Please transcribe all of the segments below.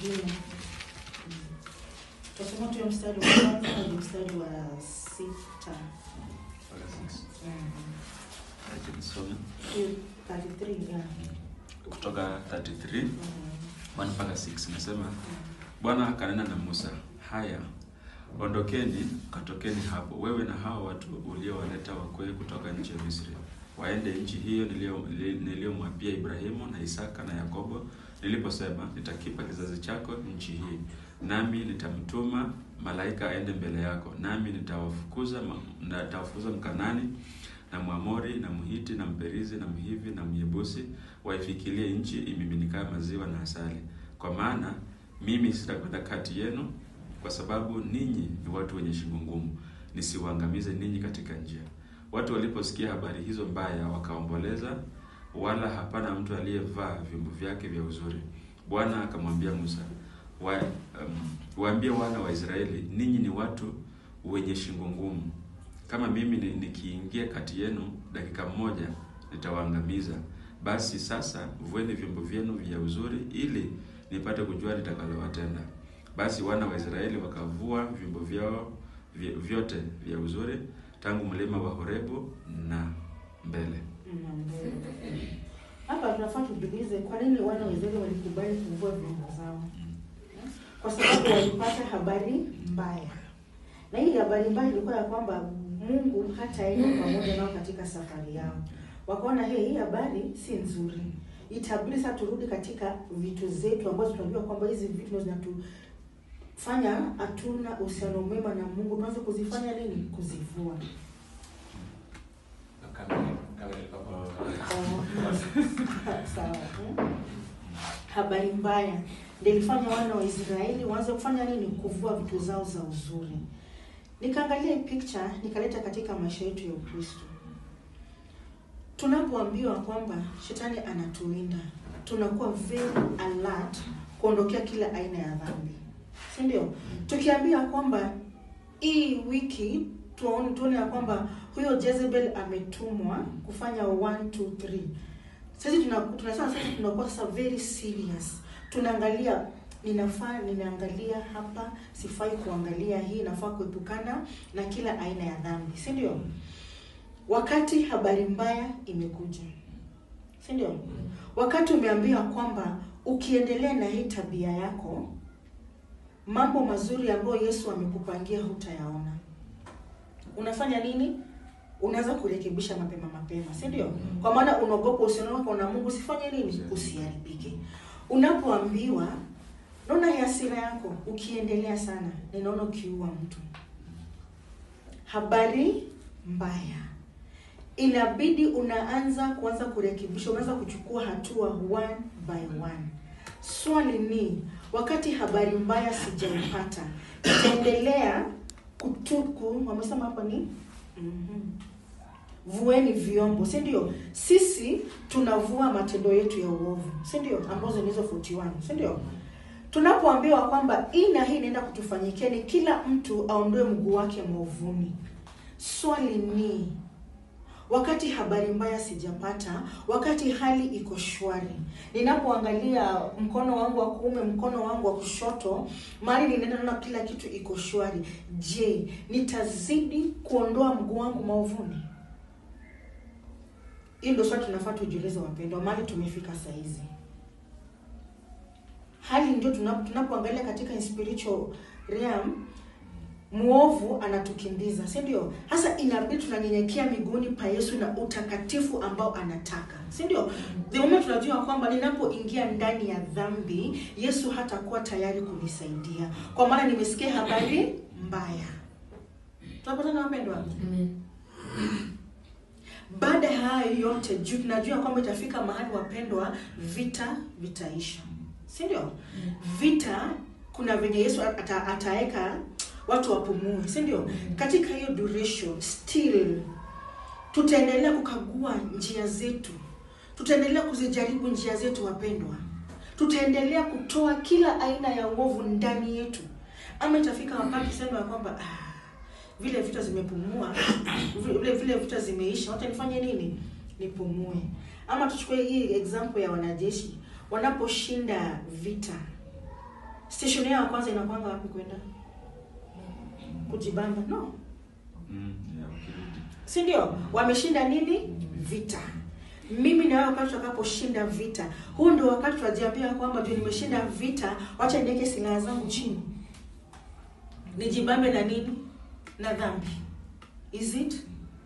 mwingine. Mm. Tutasoma tu hiyo mstari wa kwanza hadi mstari wa sita. Mpaka six. Mm. Acha nisome. Hiyo 33, yeah. kutoka 33 Mm. 1 mpaka 6 nasema bwana akanena na musa haya ondokeni katokeni hapo wewe na hao watu uliowaleta wakwee kutoka nchi ya misri waende nchi hiyo niliyo- nili- niliyomwapia ibrahimu na isaka na yakobo niliposema nitakipa kizazi chako nchi hii nami nitamtuma malaika aende mbele yako nami nitawafukuza ma- nitawafukuza mkanani na mwamori na mhiti na mperizi na mhivi na myebusi waifikilie nchi imiminikayo maziwa na asali kwa maana mimi sitakwenda kati yenu kwa sababu ninyi ni watu wenye shingo ngumu nisiwaangamize ninyi katika njia watu waliposikia habari hizo mbaya wakaomboleza wala hapana mtu aliyevaa vyombo vyake vya uzuri bwana akamwambia musa wa, um, waambie wana wa israeli ninyi ni watu wenye shingo ngumu kama mimi ni- nikiingia kati yenu dakika moja nitawaangamiza basi sasa vueni vyombo vyenu vya uzuri ili nipate kujua nitakalowatenda basi wana wa israeli wakavua vyombo vyao vy- vyote vya uzuri tangu mlima wa horebu na mbele Mm, mbele. Hapa tunafaa tujiulize kwa nini wana wa Israeli walikubali kuvua vyombo zao? Kwa sababu walipata habari mbaya, na hii habari mbaya ilikuwa ya kwamba Mungu hataenda pamoja nao katika safari yao. Wakaona hey, hii habari si nzuri, itabidi sasa turudi katika vitu zetu ambazo tunajua kwamba hizi vitu ndio zinatufanya hatuna uhusiano mwema na Mungu. Tuanze kuzifanya nini? Kuzivua. Sawa. mm. Habari mbaya ndio ilifanya wana wa Israeli waanze kufanya nini? Kuvua vitu zao za uzuri. Nikaangalia hii picture nikaleta katika maisha yetu ya Ukristo. Tunapoambiwa kwamba shetani anatuwinda, tunakuwa very alert kuondokea kila aina ya dhambi, si ndio? Tukiambia kwamba hii wiki tuone tuone ya kwamba huyo Jezebel ametumwa kufanya 1 2 3 sasa tuna tunasema sasa tunakuwa sasa very serious tunaangalia ninafaa ninaangalia hapa sifai kuangalia hii nafaa kuepukana na kila aina ya dhambi si ndio wakati habari mbaya imekuja si ndio wakati umeambiwa kwamba ukiendelea na hii tabia yako mambo mazuri ambayo yesu amekupangia hutayaona unafanya nini unaweza kurekebisha mapema mapema si ndio kwa maana unaogopa uhusiano wako na mungu usifanye nini usiharibike unapoambiwa naona hii hasira yako ukiendelea sana ninaona ukiua mtu habari mbaya inabidi unaanza kuanza kurekebisha unaanza kuchukua hatua one by one swali ni wakati habari mbaya sijaipata itaendelea kutuku wamesema hapa ni mm-hmm. vueni vyombo si ndio sisi tunavua matendo yetu ya uovu si ndio ambazo ni hizo 41 si ndio tunapoambiwa kwamba hii na hii inaenda kutufanyikia ni kila mtu aondoe mguu wake maovuni swali ni wakati habari mbaya sijapata wakati hali iko shwari ninapoangalia mkono wangu wa kuume mkono wangu wa kushoto mali ninaenda naona kila kitu iko shwari je nitazidi kuondoa mguu wangu maovuni hii ndio swali tunafaa tujiulize wapendwa mali tumefika sahizi hali ndio tuna- tunapoangalia katika in spiritual realm mwovu anatukimbiza si ndio hasa inabidi tunanyenyekea miguuni pa yesu na utakatifu ambao anataka si ndio the moment tunajua kwamba ninapoingia ndani ya dhambi yesu hatakuwa tayari kunisaidia kwa maana nimesikia habari mbaya tunapatana wapendwa baada ya hayo yote juu tunajua kwamba itafika mahali wapendwa vita vitaisha si ndio vita kuna venye yesu ata, ataweka watu wapumue si ndio katika hiyo duration still tutaendelea kukagua njia zetu tutaendelea kuzijaribu njia zetu wapendwa tutaendelea kutoa kila aina ya uovu ndani yetu ama itafika wakati tuseme ya kwamba ah, vile vita zimepumua vile vile vita zimeisha wacha nifanye nini nipumue ama tuchukue hii example ya wanajeshi wanaposhinda vita station yao ya kwanza inakwanga wapi kwenda kujibamba no Mm, yeah, ukirudi. si ndio wameshinda nini vita mimi na wewe wakati tutakaposhinda vita huu ndio wakati tunajiambia kwamba ndio nimeshinda vita wacha niweke silaha zangu chini nijibambe na nini na dhambi is it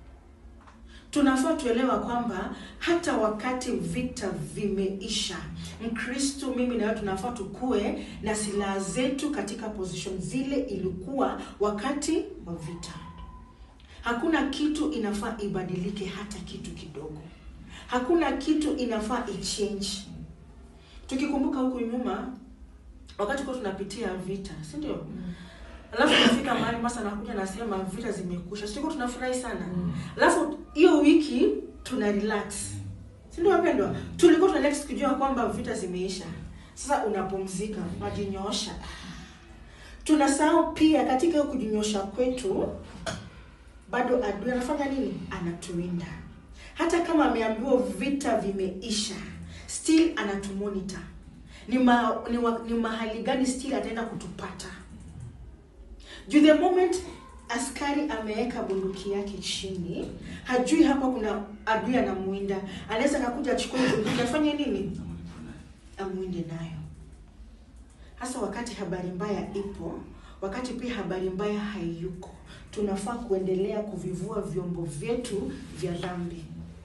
tunafaa tuelewa kwamba hata wakati vita vimeisha mkristo mimi na wewe tunafaa tukue na silaha zetu katika position zile ilikuwa wakati wa vita hakuna kitu inafaa ibadilike hata kitu kidogo hakuna kitu inafaa ichange tukikumbuka huku nyuma wakati kwa tunapitia vita si ndio alafu tunafika mahali masa nakuja nasema vita zimekusha siko tunafurahi sana alafu hiyo wiki tuna relax si ndio wapendwa tulikuwa tuna relax kujua kwamba vita zimeisha sasa unapumzika unajinyoosha tunasahau pia katika hiyo kujinyosha kwetu bado adui anafanya nini anatuinda hata kama ameambiwa vita vimeisha still anatumonita ni, ma, ni, wa, ni mahali gani still ataenda kutupata juu the moment askari ameweka bunduki yake chini hajui hapa kuna adui anamuinda anaweza kakuja achukue bunduki afanye nini Na mlipo naye. amwinde nayo hasa wakati habari mbaya ipo wakati pia habari mbaya haiyuko tunafaa kuendelea kuvivua vyombo vyetu vya dhambi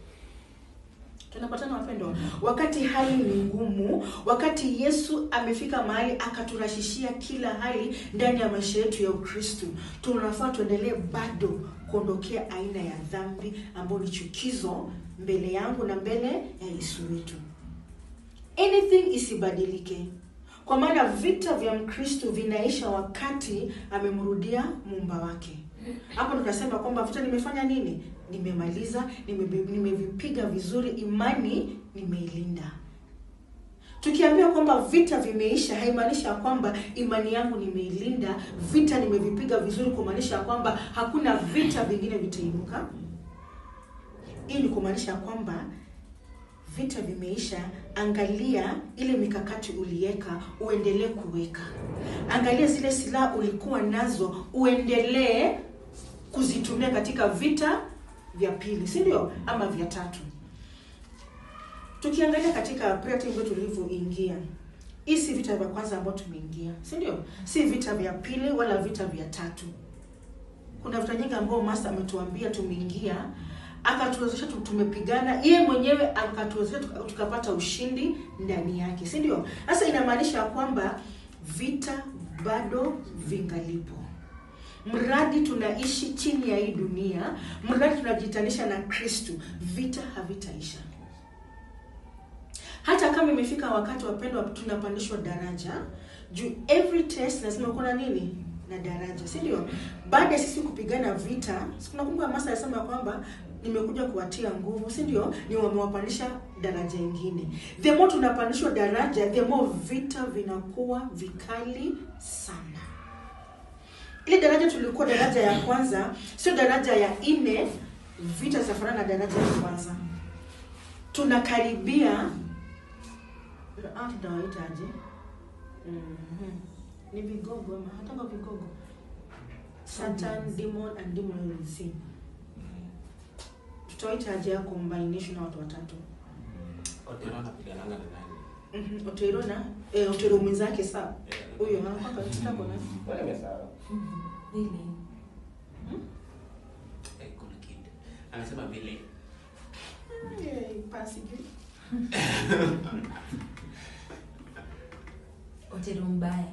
tunapatana wapendwa wakati hali ni ngumu wakati yesu amefika mahali akaturashishia kila hali ndani ya maisha yetu ya ukristu tunafaa tuendelee bado kuondokea aina ya dhambi ambayo ni chukizo mbele yangu na mbele ya yesu wetu anything isibadilike kwa maana vita vya mkristo vinaisha wakati amemrudia muumba wake hapo tunasema kwamba vita nimefanya nini nimemaliza nimebe- nimevipiga vizuri imani nimeilinda tukiambia kwamba vita vimeisha haimaanishi ya kwamba imani yangu nimeilinda vita nimevipiga vizuri kumaanisha ya kwamba hakuna vita vingine vitainuka hii ni kumaanisha ya kwamba vita vimeisha angalia ile mikakati uliweka uendelee kuweka angalia zile silaha ulikuwa nazo uendelee kuzitumia katika vita vya pili si ndio ama vya tatu tukiangalia katika prayer team yetu tulivyoingia hii si vita vya kwanza ambayo tumeingia si ndio si vita vya pili wala vita vya tatu kuna vita nyingi ambao master ametuambia tumeingia akatuwezesha tu- tumepigana yeye mwenyewe akatuwezesha tuka- tukapata ushindi ndani yake si ndio sasa inamaanisha ya kwamba vita bado vingalipo mradi tunaishi chini ya hii dunia mradi tunajitanisha na kristu vita havitaisha hata kama imefika wakati wapendwa tunapandishwa daraja juu every test lazima kuwa na nini na daraja si ndio baada ya sisi kupigana vita si tunakumbuka masa alisema kwamba nimekuja kuwatia nguvu si ndio ni wamewapandisha daraja ingine the more tunapandishwa daraja the more vita vinakuwa vikali sana ile daraja tulikuwa daraja ya kwanza sio daraja ya nne vita zitafanana na daraja ya kwanza tunakaribia Ah, tunawaitaje Mhm. ni vigogo ama hataka vigogo satan demon and demonism tutawaitaje ya combination ya watu watatu Otero anapigananga na nani? Mhm, otero na eh, otero mwenzake saa Eh, huyo anakwanga kitako na Mbona nimesahau? Really? Eh, kuna kid. Anasema vile Eh, pasi juu Otero mbaya.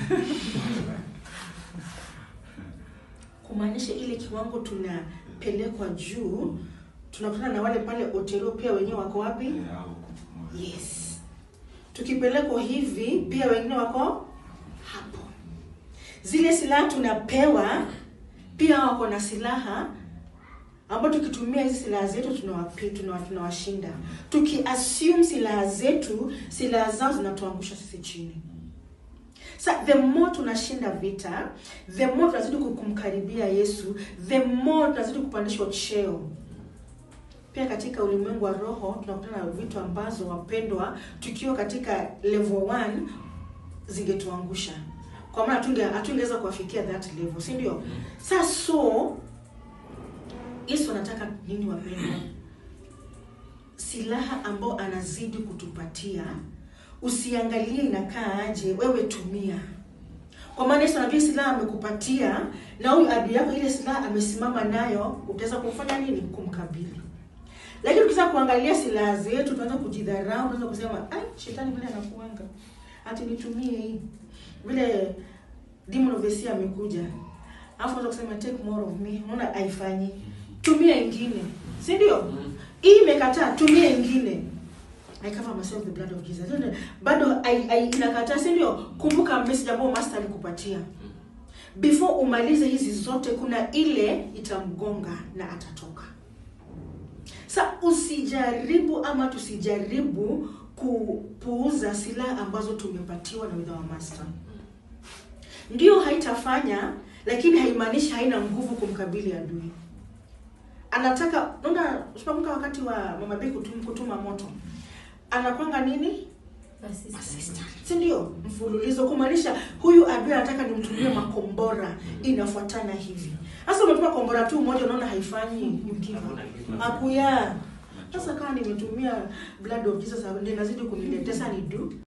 kumaanisha ile kiwango tunapelekwa juu tunakutana na wale pale otero pia wenyewe wako wapi Eh, au- yes tukipelekwa hivi pia wengine wako hapo zile silaha tunapewa pia wako na silaha ambao tukitumia hizi silaha zetu tunawapi- tunawa- tunawashinda tukiassume silaha zetu silaha zao zinatuangusha sisi chini sa the more tunashinda vita the more tunazidi kumkaribia yesu the more tunazidi kupandishwa cheo pia katika ulimwengu wa roho tunakutana na vitu ambazo wapendwa tukiwa katika level 1 zingetuangusha kwa maana hatunge hatungeweza kuwafikia that level si ndio sasa so yesu anataka nini wapendwa silaha ambao anazidi kutupatia usiangalie inakaa aje wewe tumia kwa maana yesu anajua silaha amekupatia na huyu adui yako ile silaha amesimama nayo utaweza kumfanya nini kumkabili lakini ukisema kuangalia silaha zetu tunaanza kujidharau tunaanza kusema ai shetani vile anakuanga ati nitumie hii vile demon of the sea amekuja alafu unaweza kusema take more of me unaona haifanyi tumia ingine si ndio hii imekataa tumia ingine I cover myself with the blood of Jesus. Ndio, Bado ai- ai- inakataa si ndio? Kumbuka message ambayo master alikupatia. Before umalize hizi zote kuna ile itamgonga na atatoka. Sa usijaribu ama tusijaribu kupuuza silaha ambazo tumepatiwa na with our master. Ndio haitafanya lakini haimaanishi haina nguvu kumkabili adui. Anataka unaona usipokumbuka wakati wa Mama Bee kutum, kutuma moto. Anakwanga nini? Persistent. si ndio mfululizo kumaanisha huyu adui anataka nimtumie makombora inafuatana hivi sasa umetuma kombora tu moja unaona haifanyi you give up. Hakuna kitu. akuya sasa kama nimetumia blood of jesus ndio inazidi kuniletea sasa ni do